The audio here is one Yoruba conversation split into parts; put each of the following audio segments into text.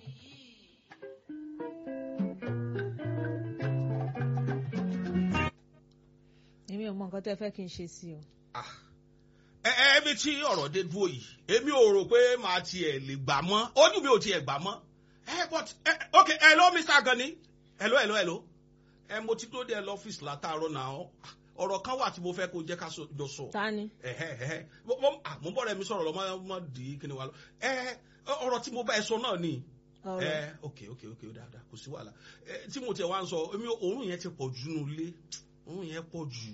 èmi ò mọ nǹkan tẹ́ fẹ́ kí n ṣe sí o. ẹ ẹ ẹbí tí ọ̀rọ̀ dé dúró yìí èmi ò rò pé màá tiẹ̀ lè gbà mọ́ ojú mi ò tiẹ̀ gbà mọ́ ẹ but ẹ ok hello Mr. Gani hello hello hello ẹ mo ti tó dé lọ́fíìsì látàárọ̀ náà ọ̀rọ̀ kan wà tí mo fẹ́ kó jẹ́ ká jọ sọ. ta ni. ẹhẹ ẹhẹ mo mo ah, mo bọ̀rọ̀ mi sọ̀rọ̀ lọ mọ́ mọ́ di kíni wa lọ ẹ ọ̀rọ̀ tí mo bá ẹ sọ náà ni ọ̀rọ̀ ẹ ok ok ok ó dáadáa kò sí wàhálà ẹ tí mo tiẹ̀ wá ń sọ èmi òórùn yẹn ti pọ̀ jù nù lé òórùn yẹn pọ̀ jù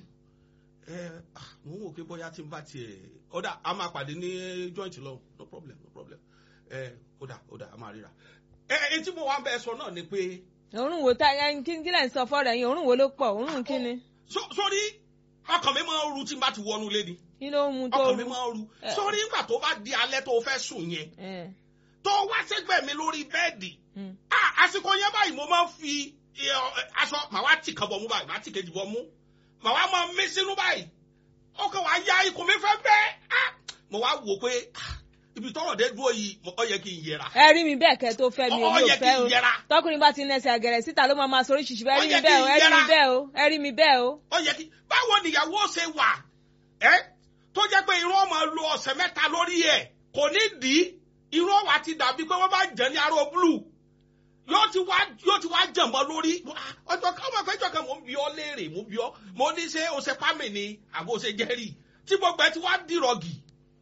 ẹ ah, mo ń wò pé bóyá tí n bá tiẹ̀ ọ̀dà a máa pàdé ní joint lọ no problem no problem ẹ ọ̀dà ọ̀dà a máa ríra ẹ ẹ tí mo wá ń bẹ sọ náà ni pé òórùn wo ta ẹ kí kí lẹ̀ ń sọ fọ́ọ̀rọ̀ ẹ̀yìn òórùn wo ló pọ̀ òórùn kí ni. so- sórí ọkàn mi máa ń ru tí n bá ti wọnú lé ni kí ló ń mu tó ọkàn mi rú. máa ń ru Eh. sórí nígbà tó bá di alẹ́ tó fẹ́ sùn yẹn ẹ tó wá sẹ́gbẹ̀ẹ́ mi lórí bẹ́ẹ̀dì mm. ah àsìkò yẹn báyìí mo máa ń fi ẹ, ọ, ẹ, aṣọ màá wá tì kan bọ̀ mú báyìí màá tì kejì bọ̀ mú màá wá máa mí sínú báyìí ọkàn wàá ya ikùn mi fẹ́ bẹ́ẹ̀ ah mo wá wò pé ah, ibi tọ́rọ̀ dé dúró yìí mo- ó yẹ kí n yẹra ẹ rí mi bẹ́ẹ̀ kẹ́ tó fẹ́ mi Ó- ó èmi ò yẹ kí fẹ́ n o yẹra. tọkùnrin bá ti nẹsẹ̀ àgẹ̀rẹ̀ síta ló máa ma sọ oríṣiríṣi ẹ Ó rí mi yẹ kí bẹ́ẹ̀ o n ẹ rí mi yẹra. bẹ́ẹ̀ o ẹ rí mi bẹ́ẹ̀ o. ó yẹ kí báwo nìyàwó ṣe wà ẹ tó jẹ́ pé irun ọmọ lo ọ̀sẹ̀ mẹ́ta lórí ẹ̀ kò ní dì í irun ọwà ti dàbí pé wọ́n bá jẹ́ ní aró blue yóò ti wá yóò ti wá jẹ̀mọ́ lórí ọjọ́ kan ọmọ ìfẹ́jọ́ kan mò ń bi ọ́ léèrè mò ń bi ọ́ mo ní ṣé o ṣe pámì ni àbò ṣe jẹ́rì tí gbogbo ẹ ti wá dìrọ̀gì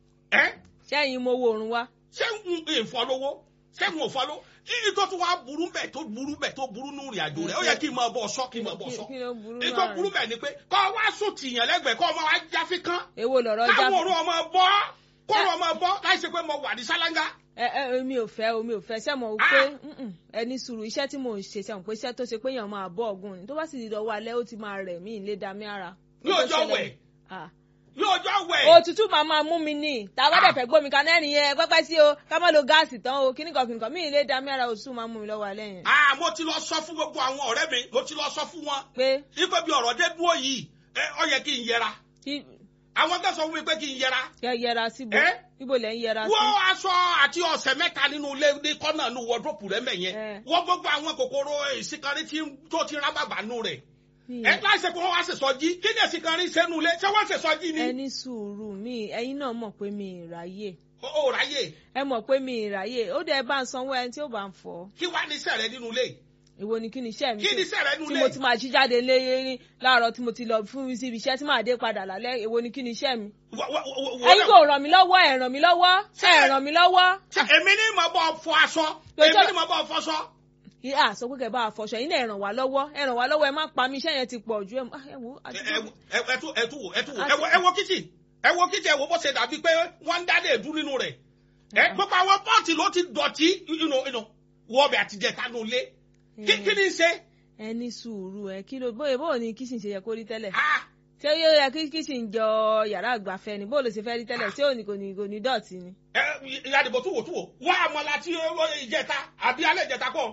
ẹ sẹ́yìn mo wo òórùn wa. ṣé n ò fọ́ lówó ṣé n ò fọ́ lówó iye tó tún wá burú bẹ̀ tó burú bẹ̀ tó burú nù rìn àjò rẹ̀ ó yẹ kí n máa bọ̀ sọ kí n máa bọ̀ sọ kí ló burú ètò náà burú bẹ̀ ni pé kọ́ wá sùn tìyàn lẹ́gbẹ̀ẹ́ kọ́ ọmọ wa jáfi kán èwo lọ̀rọ̀ já káwọn òru ọmọ bọ́ kọ́rọ̀ ọmọ bọ́ láì ṣe pé mo wà ní sálángá. ẹ ẹ mi ò fẹ́ o mi ò fẹ́ ṣé mo pé mm-mm, ẹni sùúrù iṣẹ́ tí mò ń ṣe ṣe mo pé iṣẹ́ tó ṣe pé èèyàn máa bọ́ ọ̀gùn ni tó bá sì di dọ̀wọ́ alẹ́ ó ti máa rẹ̀ mí ìlé dami ara. ní Ó tó ọjọ́ ṣẹlẹ̀ wẹ̀ ni. Ah. ní ọjọ́ wẹ̀. òtútù máa máa mú mi ní tá a bá dẹ̀ fẹ́ gbómi kaná ẹ̀rìn yẹn pẹ́pẹ́ sí o ká má lo gáàsì tán o kíníkan kíníkan mí ìlé dami ara òtútù máa mú mi lọ́wọ́ alẹ́ yẹn. Ah, mo ti lọ sọ fún gbogbo àwọn ọ̀rẹ́ mi mo ti lọ sọ fún wọn pé ipe bí ọ̀rọ̀ dé dúró yìí ẹ, ó yẹ kí n yẹra kí àwọn tó sọ fún mi pé kí n yẹra kẹ yẹra síbo Eh? ibo lẹ ń yẹra sí. wọ́n aṣọ àti ọ̀sẹ̀ mẹ́ta nínú ilé ní kọ́nà ní wọ́drópù rẹ̀ mẹ́yẹn Eh. wọ́n gbogbo àwọn kòkòrò ìsìnkárí tí tó ti rán bàbá nù rẹ̀ Mi- ẹ láìsẹ̀ pé wọ́n wá ṣèṣọ́jí kí ni ìsìnkárí sẹ́nu ilé ṣé wọ́n ṣèṣọ́jí ni ẹni sùúrù mi ẹ̀yin náà mọ̀ pé mi ì ráyè ó ráyè ẹ mọ̀ pé mi ì ráyè ó dẹ̀ bá ń sanwó ẹni tí ó bá ń fọ́ kí wá ní sẹ̀rẹ̀ nínú ilé èwo ni kí ni iṣẹ́ mi kí ni tí- sẹ̀rẹ̀ nínú tí ilé mo ti máa jí jáde léyìn láàárọ̀ tí mo ti lọ fún mi síbi iṣẹ́ tí màá dé padà lálẹ́ èwo ni kí ni iṣẹ́ mi. Wọ- wọ- wọ- wọ- ẹ̀yin kò ràn mí lọ́wọ́ ẹ ràn mí lọ́wọ́ ẹ ràn mí lọ́wọ́. Ṣé èmi ní mo bọ́ fọ aṣọ Tó èmi tọ́- ní mo bọ́ fọṣọ. ìhà sọ pé kẹ́ bá a fọṣọ ẹ̀yin náà ẹ ràn wá lọ́wọ́ ẹ ràn wá lọ́wọ́ ẹ má pa mí iṣẹ́ yẹn ti pọ̀ ju ẹ mọ- ah, ẹ wo ẹ àdúgbò. ẹ- ẹ- ẹ tún ẹ tún wò ẹ tún wò Àti- ẹ wo ẹ wo kíchìn ẹ wo kíchìn ẹ wo bó ṣe dàbí pé wọ́n ń dá lè dún nínú rẹ̀ ẹ gbogbo àwọn pọ́ọ̀tì ló ti dọ̀tí inú inú wọ ọbẹ̀ àtijọ́ ìtanu lé kí kí ni í ṣe. ẹ ní sùúrù ẹ kí ló bóyá bóyá ní kíṣìn ṣe yẹ kó rí tẹ́lẹ̀ Ah, ṣé yóò yẹ kí kíṣìn jọ yàrá àgbàfẹ́ ni bóyá ló ṣe fẹ́ rí tẹ́lẹ̀ ṣé òní kò ní kò ní dọ̀tí ni. ẹ ìyá àdìbò tún wò tún wò wá àmọ́lá tí ó ó ìjẹta àbí alẹ́ ìjẹta kọ́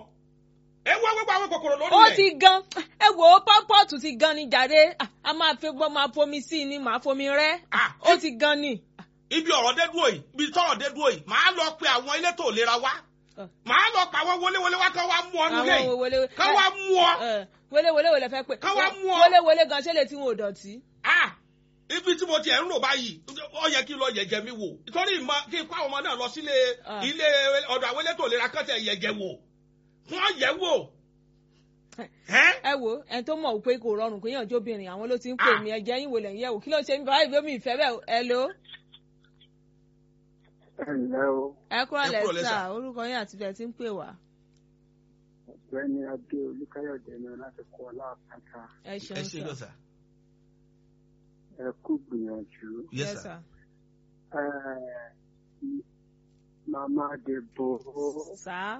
ẹ wá gbogbo àwọn kòkòrò lórí ó rẹ̀. ti gan ẹ wò ó pọ́pọ́ọ̀tù ti gan ni jàre Ah, a máa fi gbọ́ máa fomi sí i ni màá fomi rẹ́ Ah, ó ti gan ni. ibi ọ̀rọ̀ dé dúró yìí ibi tọ́rọ̀ dé dúró yìí màá lọ pe àwọn elétò ìlera wá Ah. màá lọ pa àwọn wọléwọlé wá kán wá mú ọ nílé àwọn wọlé kán wá mú ọ. wọlé wọlé fẹ́ pé Ká wá mú ọ. wọlé wọlé gan ṣé lè tí wọn ò dọ̀tí. Ah, ibi tí mo tiẹ̀ ń rò báyìí ó yẹ kí n lọ yẹ̀jẹ̀ mi wò nítorí ìmọ̀ kí n kó àwọn ọmọ náà lọ sílé Ah. ilé ọ̀dọ̀ àwọn elétò ìlera kan tẹ̀ yẹ̀jẹ̀ wò wọ́n yẹ̀ wò. Ẹ́ ẹ wo ẹni tó mọ̀ pé kò rọrùn pé yànjú obìnrin àwọn ló ti ń pè Ah. mí ẹ̀jẹ̀ yín wò lẹ́yìn yẹ̀wò kí ló ṣe mí báyìí bí omi ìfẹ́ bẹ́ẹ̀ ẹ ló. ẹ ǹlẹ́ o ẹ kúrò Ẹ kúrò lẹ́sà lẹ́sà. orúkọ yín àti bẹ́ẹ̀ tí ń pè wá. ọ̀gbẹ́ni adé olúkáyọ̀dé ni láti kọ́ ọlápàtà ẹ ẹ ṣeun ṣe lọ sà. sà. ẹ kú gbìyànjú. Yes, Yes, sir. sir. Ẹ, màmá dèbò sà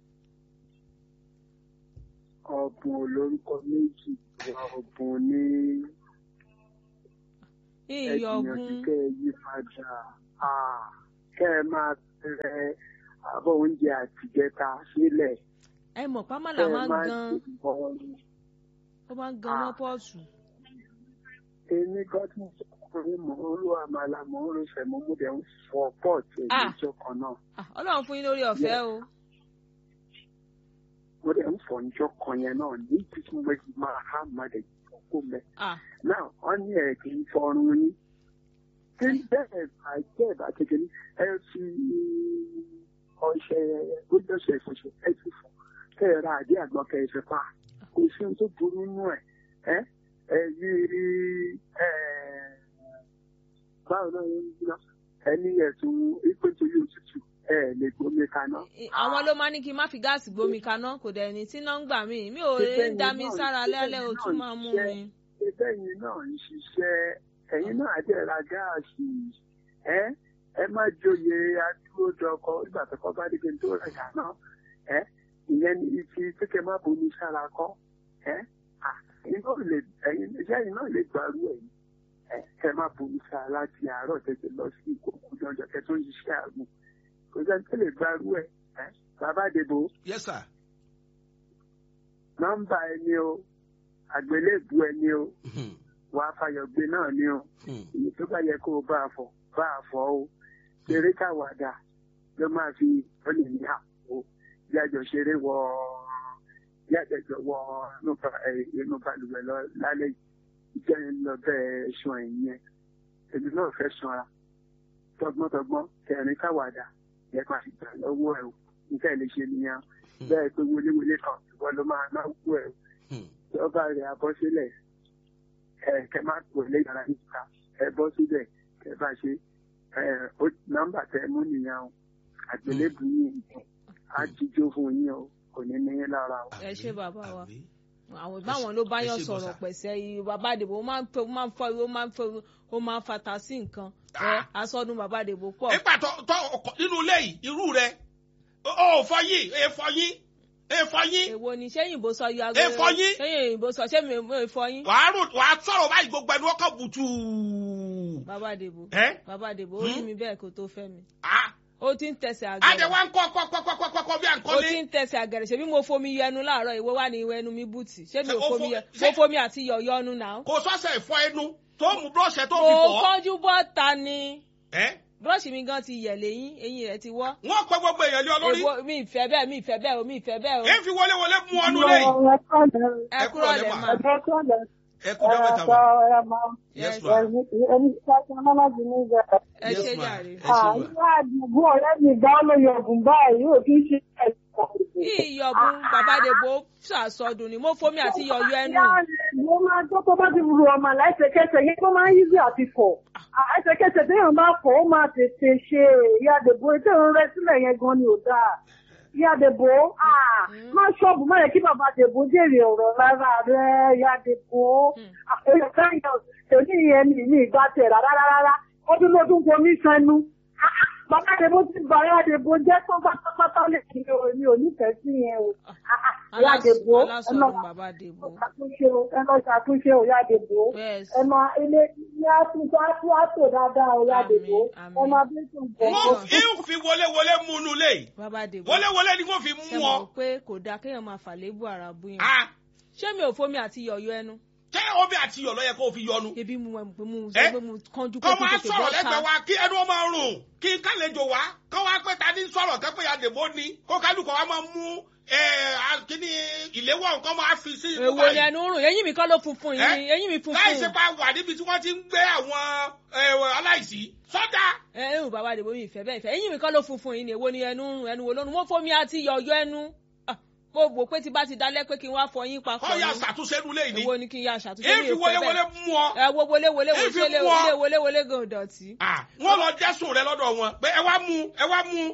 ọ̀bùn olórúkọ méjì wà ọ̀bùn ní ẹ ìyọ̀ gbìyànjú ọ̀gùn kẹ́ ẹ yí padà Ah, kẹ́ ẹ máa rẹ abọ́ oúnjẹ àtìjẹta sílẹ̀ ẹ mọ̀ pámálà kẹ́ ẹ máa ń máa gan ṣe bọ́ọ̀lù. ó máa ń gan Ah. mọ́ pọ́ọ̀tù. èmi gọ́dún ọkùnrin mò ń ro àmàlà mò ń ro sẹ̀mó mo dẹ̀ ń fọ pọ́ọ̀tì Ah. ẹ̀mí ìjọ kan náà. Ah, ọlọ́run fún yín lórí ọ̀fẹ́ o. mo dẹ̀ ń fọ̀ níjọ́ kan yẹn náà ní títí mo ti máa há máa dẹ̀ fọ́ kó mẹ́. ah náà wọ́n ní ẹ̀ kì í fọrun ní. tí bẹ́ẹ̀ bá jẹ́ ìbá kékeré ẹ fi ọṣẹ gbódọ̀ṣẹ̀ ìfọṣẹ ẹ ti fọ kẹ́ ẹ ra àdé àgbọn kẹ́ ẹ fi pa kò sí ohun tó burú nínú ẹ̀ ẹ ẹ yí ẹ báwo náà yẹn ń gbìnà ẹni ẹ̀sùn ìpètòyè òtútù ẹ lè gbomi kaná. i- àwọn ló máa ní kí n má fi gáàsì gbómi kaná kò dẹ̀ ní tí náà ń gbà mí mi ò lè Bẹ́ẹ̀ni dá mi náà, sára lẹ́lẹ́ o bẹ́ẹ̀ni tún náà máa mú ṣiṣẹ́. mi. ẹgbẹ́ yìí náà ń ṣiṣẹ́ ẹ̀yin náà dẹ̀ ra gáàsì ẹ ẹ má joyè adúródọkọ nígbà tó kọ́ bá dìgbò tó rẹ̀ dáná ẹ ìyẹn ní ti kékeré má bomi sára kọ́ ẹ à ẹ̀yin náà lè ẹ̀yin iṣẹ́ yìí náà lè gbàrú ẹ̀yin ẹ kẹ má bomi sára láti àárọ̀ tètè lọ sí ìkókó lọ́jọ́ kẹ tó ń ṣiṣẹ́ àgùn kò sẹ́ni tó lè gbàrú ẹ̀ ẹ bàbá àdèbò yes sir. nọ́mbà ẹni o àgbélébù ẹni o Hmm, wàá fàyọ̀gbé náà ni o hmm. èyí tó bá yẹ kó o bá a fọ bá a fọ o ṣeré káwàdà ló máa fi ó lè ní àpò yájọ ṣeré wọ yájọ wọ inú ba- ẹ, inú balùwẹ̀ lọ lálẹ́ yìí jẹ́ ń lọ bẹ́ẹ̀ ṣan ẹ̀yìn ẹ̀ èmi náà fẹ́ sanra tọgbọ́ntọgbọ́n kẹrin káwàdà yẹ kó a ti gbà lọ́wọ́ ẹ̀ o nǹkan ẹ̀ lè ṣe nìyẹn bẹ́ẹ̀ pé wọléwọlé kan ìwọ ló máa náwó ẹ̀ o Hmm. tí ọba rẹ̀ abọ́ sílẹ̀ ẹ kẹ má pò lé yàrá níta ẹ bọ́ síbẹ̀ kẹ bá ṣe ẹ ó nọ́mbà tẹ mú nìyẹn o àgbélébù yìí á jíjó fún yín o kò ní ní yín lára o. ẹ ṣé bàbá wa Àmín. àwọn báwọn ló bá ẹ yàn ṣé sọ̀rọ̀ bọ́sà. pẹ̀sẹ̀ yìí bàbá àdèbò ó máa ń fẹ́ ó máa ń fọ́ ó máa ń fẹ́ ó máa ń fata sí nǹkan ẹ Ah. asọ́dún bàbá àdèbò pọ̀ nígbà tó tó ọkọ nínú ilé yìí irú rẹ ó fọyín ẹ fọyín ẹ fọyín èwo ni ṣé yìnbó sọ yọ Ẹ fọyín. ṣé yìnbó sọ ṣé mi ò fọyín wàá rò wàá sọ̀rọ̀ báyìí gbogbo ẹni ọkọ̀ bùtù. bàbá àdèbò ẹ bàbá àdèbò ó rí mi bẹ́ẹ̀ kó tó fẹ́ mi ah ó ti ń tẹ̀sẹ̀ adé àgẹ̀rẹ̀ wa ń kọ́ kọ́ kọ́ kọ́ kọ́ kọ́ bí à ń ó kọ́lé. ti ń tẹ̀sẹ̀ àgẹ̀rẹ̀ ṣebí mo fomi yẹnu láàárọ̀ ìwé wà ní ìwé ẹnu mi bùtì ṣé mi Ṣé ò ó fomi fo- yẹ ṣé- mo fomi àti yọ̀yọ́ ọnu náà. kò sọ́sẹ̀ ìfọ ẹnu tó mú búrọ̀ṣẹ̀ tó fi mo fọ́. kánjú bọ́ta ni ẹ búrọ́ọ̀ṣì mi gan ti yẹ̀ lẹ́yìn eyín rẹ̀ ti wọ́. wọ́n pẹ́ gbogbo èèyàn lé ọ lórí. Èwo mi ìfẹ́ bẹ́ẹ̀ mi ìfẹ́ bẹ́ẹ̀ o mi ìfẹ́ bẹ́ẹ̀ o. èyí fi wọlé wọlé mú ọnu lẹ́yìn. ẹ ẹ kúrò kúrò lẹ́ lẹ́ mà. mà. ẹ kú jọ́ mẹ́ta wá. yes ma ẹ yes ṣe ma jàre. ẹ ṣe ma. àdúgbò ọ̀rẹ́ mi gan ló yọ ọ̀gùn báyìí yóò kí n ṣe ẹ̀sìn. ìyọ̀bùn bàbá Dèbò ṣàsọdùn ni mo fomi àti yọ̀yọ́ ẹnu. mo máa gbọ́ tó bá ti ru ọmọ lẹ́sẹ̀kẹsẹ̀ yẹn tó máa ń yíṣẹ́ àti fọ̀. ẹsẹ̀kẹsẹ̀ téèyàn bá fọ̀ ó máa tètè ṣe ìyá Dèbò ètò ìrún rẹ sílẹ̀ yẹn gan ni ò dáa. ìyá Dèbò má ṣọ́ọ̀bù má yẹ kí bàbá Dèbò jèrè ọ̀rọ̀ rárá rẹ̀ ìyá Dèbò. àpèjọ káyọ̀ tèmi yẹn mi ní ìgbà tẹ̀ rárá rárá ọdún lọ́dún fomi sẹ́nu. Bàbá Dèbò ti bà ìyá Dèbò jẹ́ tán pátápátá lè kí mi ò nífẹ̀ẹ́ sí yẹn o. Ìyá Dèbò ẹ lọ alásọdùn bàbá Dèbò. ṣàtúnṣe o ẹ lọ ṣàtúnṣe o ìyá Dèbò Yes. ẹ máa ilé ilé àtúntò àtúntò àtò dáadáa o ìyá Àmín, Dèbò àmín. ẹ máa bí sùn bọ̀. wọ́n fi ń fi wọlé wọlé mú inú lẹ́yìn. bàbá Dèbò wọlé wọlé ni wọ́n fi ṣe mú mọ̀ ọ. pé kò dáa kéèyàn máa fàlébù ara bú yẹn. Ah, ṣé mi ò fomi àti yọ̀yọ́ ẹnu. ṣé omi àti iyọ̀ ló yẹ kó o fi yọnu. ebi mu ẹ̀ pé mu Ẹ? sọ pé mu kánjú pé kọ́ kí máa tètè sọ̀rọ̀ bọ́ lẹ́gbẹ̀ẹ́ ta. wa kí ẹnu ọmọ rùn kí n kálejò wá kọ́ wá pé ta ní sọ̀rọ̀ kẹ́ pé ya dèbò ni kó kálukọ̀ wa máa mú ẹ, a- kíní ìléwọ́ nǹkan máa fi sí inú èwo ni ẹnu rùn eyín mi kọ́ ló funfun yìí Ẹ? eyín mi funfun. láì ṣe pa wà níbi tí wọ́n ti ń gbé àwọn ẹ, aláìsí sọ́jà. ẹ ẹ bàbá Dèbò mi ìfẹ́ bẹ́ẹ̀ ìfẹ́ eyín mi kọ́ ló funfun yìí ni èwo ni ẹnu rùn ẹnu wo lónú mo fomi àti yọ̀yọ́ ẹnu. Ah, mo wò pé tí bá ti dalẹ́ pé kí n wá fọyín papọ̀ kọ́ ya ni. ṣàtúnṣe nulẹ̀ yìí ni èwo ni kí n ya ṣàtúnṣe èyí mi fi ò wọlé fẹ́ wọlé bẹ́ẹ̀. mú ọ. ẹ wo wọlé wọlé Èyí wọlé fi wọlé mú ọ. wọlé wọlé wọlé gan dọ̀tí. Ah, wọ́n lọ jẹ́sùn rẹ lọ́dọ̀ wọn pé ẹ wá mú ẹ wá mú.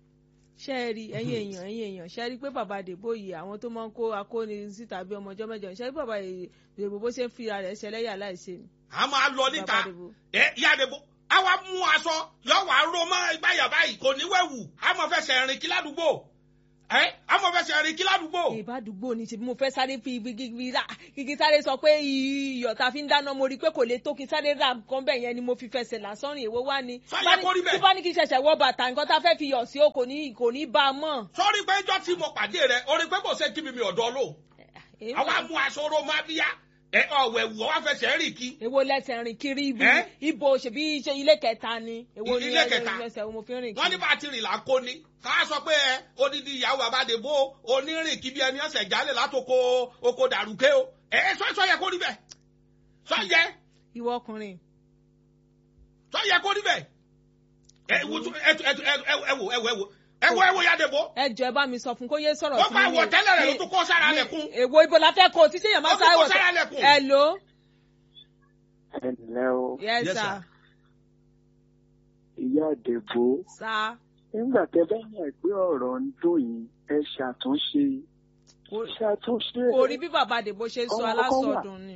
ṣé ẹ rí ẹ̀yin èèyàn ẹ̀yin èèyàn ṣé ẹ rí pé bàbá Dèbò yìí àwọn tó máa ń kó akóni síta bí ọmọ ọjọ́ mẹ́jọ ṣé ẹ rí bàbá Dèbò bó ṣe ń fi ara rẹ̀ ṣẹlẹ́yà láìṣe ni. a máa lọ níta Bàbá Dèbò. ẹ ìyá Dèbò a wá mú aṣọ yọ wá ró mọ́ ìgbáyà báyìí kò ní wẹ̀wù a mọ̀ fẹsẹ̀ rìn kí ládùúgbò ẹ a mọ̀ fẹsẹ̀ rìn kí ládùúgbò. ìbádùgbò ni ṣe bí mo fẹ́ sáré fi ibi gígí rà gígí sáré sọ pé iyọ̀ tá a fi ń dáná mo rí i pé kò lè tó kí n sáré rà nǹkan bẹ́ẹ̀ yẹn ni mo fi fẹsẹ̀ lásán rìn èwo wá ni. Sọ́yẹ́ kó rí bẹ́ẹ̀. tí bá ní kí n ṣẹ̀ṣẹ̀ wọ bàtà nǹkan tá a fẹ́ fi yọ̀ sí o kò ní kò ní bá a mọ̀. sọ́rí pé ẹjọ́ tí mo pàdé rẹ̀ orí pé kò ṣe kí mi mi ọ̀dọ́ lò Èyí àwa wà- mú aṣọ oró máa bíyá ẹ ọ̀wẹ̀ wọ̀ wá fẹsẹ̀ rìn kí. èwo lẹsẹ̀ rìn kiri ibi Ẹ́? ibo ṣèbí ṣe ilé kẹta ni èwo ni Ilé ẹ- kẹta. ẹsẹ̀ wo mo fi ń rìn wọ́n ní kiri. bá a ti rìn là ń kó ni ká sọ pé ẹ odidi ìyàwó àbádébó onírìn kí bí ẹni ọ̀sẹ̀ jálẹ̀ látòkò oko dàrúkẹ́ o ẹ sọ sọ yẹ kó rí bẹ́ẹ̀ sọ yẹ ìwọ ọkùnrin sọ yẹ kó rí bẹ́ẹ̀ ẹ wo ẹ ẹ ẹ ẹ wo ẹ wo ẹ wo ẹ wo ẹ wo yàdébó ẹ jọ ẹ bá mi sọ fún kó yé sọ̀rọ̀ wọ́n gba àwọ̀ tẹ́lẹ̀ rẹ̀ ló tún kó sára lẹ̀kùn èwo ibo la fẹ́ kó o títí èèyàn máa Ó tún sáré kó wọ̀ sára lẹ̀kùn. ẹ lò ó. ẹ ǹlẹ́ o yes Yes, sir sir. ìyá àdèbò sir nígbà tẹ bá mọ̀ pé ọ̀rọ̀ ń dùn yín ẹ ṣàtúnṣe Kò- ṣàtúnṣe kò rí bí bàbá àdèbò ṣe sọ Ọmọ kọ́kọ́ wà. alásọdùn ni.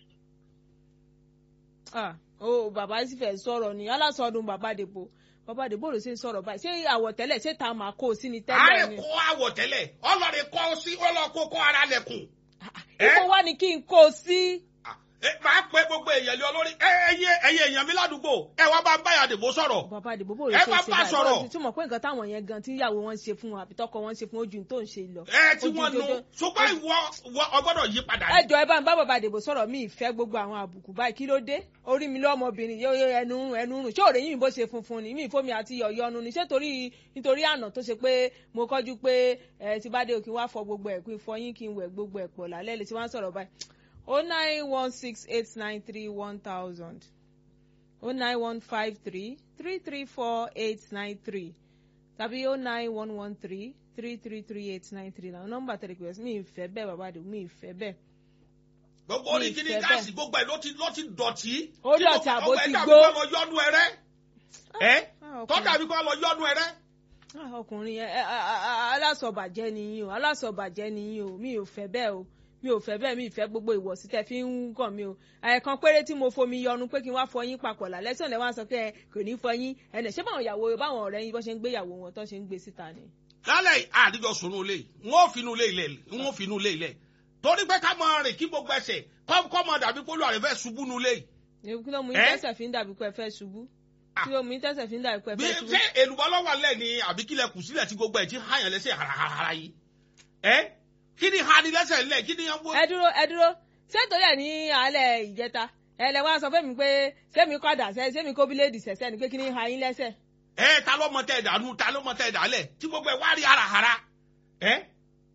Ah, ó bàbá sì fẹ́ sọ̀rọ̀ ni alásọdùn bàbá àdèbò bàbá àdèbò ló ṣe ń sọ̀rọ̀ báyìí ṣé àwọ̀tẹ́lẹ̀ ṣé ta máa kó o sí ni tẹ́lẹ̀ àárẹ̀ ni. kó àwọ̀ tẹ́lẹ̀ ọlọ́rin kọ́ sí ọlọ́kó kó ara lẹ̀kùn ẹ́? ipò wá ni kí n kó o sí. Ah, ẹ máa pe gbogbo èèyàn lé olórí ẹ ẹyẹ ẹyẹ èèyàn mi ládùúgbò ẹ wá bá ń bá yàdébó sọ̀rọ̀ bàbá àdèbò bò ló Ẹ ṣe bá ṣe bá sọ̀rọ̀. báyìí tí mo pé nǹkan táwọn yẹn gan tí ìyàwó wọn ṣe fún wọn àbí tọkọ wọn ṣe fún ojú tó ń ṣe lọ. ẹ tí Ojú wọ́n nu jojo- ṣùgbọ́n ìwọ ìwọ ọgbọ́dọ̀ yí padà ẹ ní. jọ ẹ bá ń bá bàbá àdèbò sọ̀rọ̀ mi ìfẹ́ gbogbo àwọn àbùkù báyìí kí ló dé orí mi lọ́mọbìnrin yóò yóò ẹnu rùn ẹnu rùn ṣé òrè yìí bó ṣe funfun ni mi ìfomi àti yọ̀yọ́nu ni ṣé torí nítorí àná tó ṣe pé mo kọ́jú pé ẹ ti bá dé òkè wá fọ gbogbo ẹ̀ pín fọyín kí n wẹ̀ gbogbo ẹ̀ pọ̀ lálẹ́ lè ti wá ń sọ̀rọ̀ báyìí o nine one six eight nine three one thousand o nine one five three three three four eight nine three tàbí o nine one one three three three three eight nine three làwọn nọ́mbà tẹ̀lé pé mi ìfẹ́ bẹ́ẹ̀ bàbá àdèbò mi ìfẹ́ bẹ́ẹ̀ gbogbo orí mi kíní ìfẹ́ gáàsì gbogbo ẹ̀ ló ti ló ti dọ̀tí. Ó Tí dọ̀tí gbogbo- àbó ọgbà ti ẹ̀dá gbó. mi kọ́ lọ yọ́nu ẹrẹ́ ẹ Ah, ọkùnrin. tọ́jà mi kọ́ lọ yọ́nu ẹrẹ́. Ah, ọkùnrin yẹn ẹ- ẹ- ẹ- alásọ̀bàjẹ́ ni yín o alásọ̀bàjẹ́ ni yín o mi ò fẹ́ bẹ́ẹ̀ o mi ò fẹ́ bẹ́ẹ̀ mi ì fẹ́ gbogbo ìwọ̀sí tẹ́ fi ń kàn mí o ẹ̀ẹ̀kan péré tí mo fomi yọnu pé kí n wá fọyín papọ̀ lálẹ́ tí òun wá sọ pé ẹ kò ní fọyín ẹnẹ ṣé báwọn ìyàwó báwọn ọ̀rẹ́ yín bọ́ ṣe ń gbé ìyàwó wọn tó ṣe ń gbé síta ni. lálẹ́ yìí, àdìjọ sùnú ilé yìí wọ́n ò finú ilé ilẹ̀ wọ́n ò finú ilé ilẹ̀ torí pé ká máa rìn kí gbogbo ẹsẹ̀ kọ́ kọ́ máa dàbí pólú àrẹ fẹ́ ṣubú nu ilé yìí. Èwo kí ló mú yín Ẹ́? tẹ̀sẹ̀ fi ń dàbí pé ẹ fẹ́ ṣubú Ah. kí ló mú yín tẹ̀sẹ̀ fi ń dàbí pé ẹ bí fẹ́ ṣubú. ṣé èlùbọ́ lọ́wọ́ alẹ́ ni àbí kílẹ̀ kù sílẹ̀ tí gbogbo ẹ̀ ti hàyàn lẹ́sẹ̀ harahara yìí. ẹ kí ni hani lẹ́sẹ̀ lẹ̀ kí ni yẹn wọ́n. ẹ dúró ẹ dúró ṣé torí ẹ ní alẹ́ ìjẹta ẹ lẹ wá sọ fẹ́mi pé sẹ́mi kọ́dà sẹ́ sẹ́mi kó bíléèdì sẹ̀sẹ́ ni pé kí ni ha yín lẹ́sẹ̀. ẹ ta ló mọ tẹ dànù ta ló mọ tẹ dàlẹ tí gbogbo ẹ wá rí harahara ẹ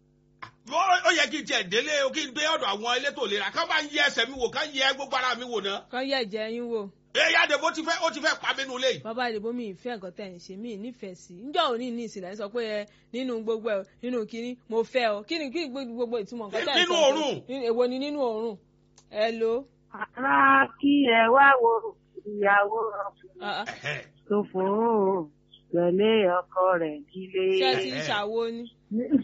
ó ó yẹ kí n tiẹ̀ délé o kí n dé ọ̀dọ̀ àwọn elétò ìlera kán bá ń yẹ ẹsẹ̀ mi wò kán yẹ gbogbo ara mi wò ná. kàn yẹ ẹ̀jẹ̀ yín wò. ẹ yáde bó ti fẹ́ ó ti fẹ́ pa mí nulẹ̀ yìí. bàbá ìdìbò mi ìfẹ́ nǹkan tẹ̀ ń ṣe mí nífẹ̀ẹ́ sí i njọ́ òní ní ìsìlẹ̀ sọ pé ẹ nínú gbogbo ẹ nínú kínní mo fẹ́ ọ kí ni kí ni gbogbo ìtumọ̀ nǹkan tẹ̀ ń sọ. Nínú òórùn. Ní- èwo ni nínú òórùn. ẹ lo. ara kí ẹ wá wo ìyàwó ah, ah. Ẹ̀hẹ́. tó fòó tẹ̀lé ọkọ rẹ̀ nílé. ṣé ti ń ṣàwo ni.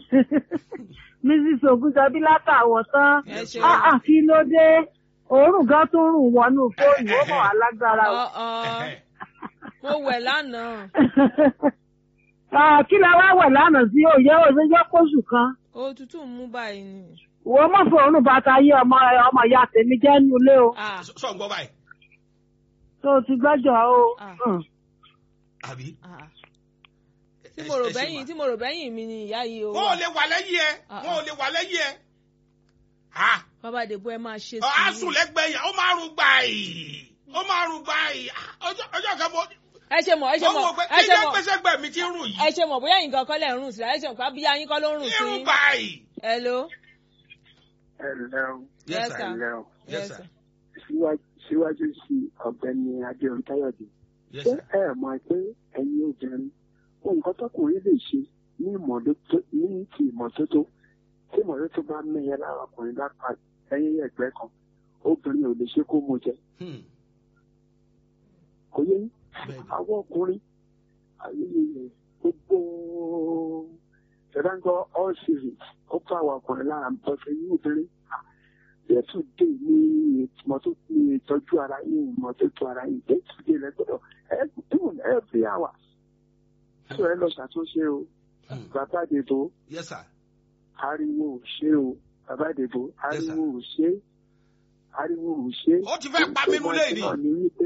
mrs ogunjọbí látàwọ̀ tán ẹ ṣe Ah, ah, kí ló dé òórùn gan tó ń rùn wọnú fóònù ó mọ̀ alágbára o. ọ ọ Ẹ̀hẹ́. mo wẹ̀ lánàá Ah, kí la wá wẹ̀ lánàá sí òye òye yọ kóṣù kan òtútù ń mú báyìí ni. ìwọ mọ̀ fún òórùn bàtà yé ọmọ ọmọ ìyá tèmi jẹ́ nínú ilé o Ah, Sọ- sọ ń gbọ́ báyìí tó o ti gbẹ́jọ́ o. Ah. Hmm. àbí. ah. tí mo rò bẹ́yìn tí mo rò bẹ́yìn mi ni ìyá yìí o. wọn ò lè wà lẹ́yìn ẹ Ah, wọn ò lè wà lẹ́yìn ẹ. Ah, bàbá ìdìbò ẹ máa ṣe ọ á sùn sùúrù. lẹ́gbẹ̀ẹ́ yẹn ó máa rún gbàì ó máa rún gbàì Ah, ọjọ́ ọjọ́ kan mo ẹ ṣe mọ̀ ẹ ṣe mo mọ̀ wò pé ẹ kí ṣe jẹ́ mọ̀ gbèsè gbẹ̀ mi ti ń rùn ẹ yìí ṣe mọ̀ bóyá nǹkan kan lẹ̀ ń rùn sí ẹ ṣe mọ̀ pé abíyá yín kọ́ ló ń rùn sí. irun gbàì. hello. ẹ ǹlẹ́ o Yes, ẹ sir. ǹlẹ́ o Yes, sir. síwájú síwájú sí ọ̀gbẹ́ni adéhùn káyọ̀dé Yes, ṣé sir. ẹ mọ̀ pé ẹ̀yin obìnrin ohun nǹkan tọkùnrin lè ṣe ní ìmọ̀tótó ní ti ìmọ̀tótó tí ìmọ̀tótó bá mẹ́yẹ lára ọkùnrin lápá ẹ̀yìn ẹ̀gbẹ́ kan obìnrin ò lè ṣe kó mú jẹ Hmm. kò yẹ yín Bẹ́ẹ̀ni. àwọn ọkùnrin ayẹyẹ gbogbo ṣẹdáńgọ all series ó fún àwọn ọkùnrin lára ń bọ́ sí yín obìnrin yẹtù dé ní ìmọ̀tótó ní ìtọ́jú ara yín ìmọ̀tótó ara yín yẹtù dé lẹ́gbọ́dọ̀ even every hour tó ẹ lọ ṣàtúnṣe o Hmm. bàbá àdèbò Yes, sir. ariwo ò ṣe o bàbá àdèbò Yes, sir. ariwo ò ṣe ariwo ò ṣe. Ó ti fẹ́ pa mí nulẹ̀ ni. Ohun tó máa ń ṣe náà ni wípé,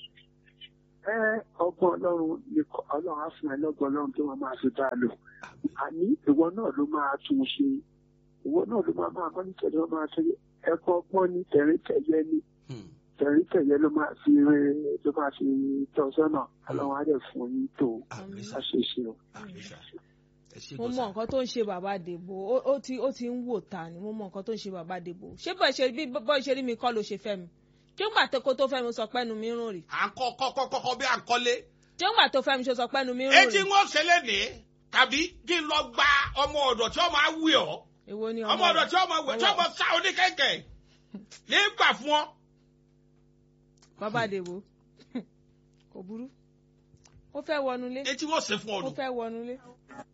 ẹ ọgbọ́n ọlọ́run ni kọ- ọlọ́run á fún ẹ lọ́gbọ́n ọlọ́run tó máa máa fi bá a lò. àní ìwọ náà ló máa tún un ṣe ìwọ náà ló máa máa mọ́nítọ̀ ló máa tẹ́lẹ̀ ẹ̀kọ́ ọgbọ́n ní tẹ̀ríntẹ̀yẹ ní Hmm. tẹ̀ríntẹ̀yẹ ló máa fi rere ló máa fi tọ́ sọ́nà ọlọ́run á dẹ̀ fún yín tó Àmín sà. àṣeṣe o. Àmín sà. ẹ ṣe mo gan mọ sà. nǹkan tó ń ṣe bàbá dèbò ó- ó ti ó ti ń wò ta ni mo mọ nǹkan tó ń ṣe bàbá dèbò ṣé bọ́ ṣe bí bọ́ ṣe rí mi kọ́ ló ṣe fẹ́ mi ṣé ńgbà tó kó tó fẹ́ mi sọ pẹ́nu mi rùn rì à ń kọ́ kọ́kọ́ kọ́kọ́ bí à ń kọ́lé. ṣé ńgbà tó fẹ́ mi ṣe sọ pẹ́nu mi rùn etí rì wọn ṣẹlẹ̀ ní tàbí kí n lọ gba ọmọ ọ̀dọ̀ tí wọ́n máa wí ọ́ èwo ni ọmọ ọ̀dọ̀ tí wọ́n máa wẹ̀ tí wọ́n máa sá oníkẹ́kẹ́ nígbà fún ọ. bàbá dèbò kò burú ó fẹ́ wọnulé etí wọn ṣe fún ọ ó nù. fẹ́ wọnulé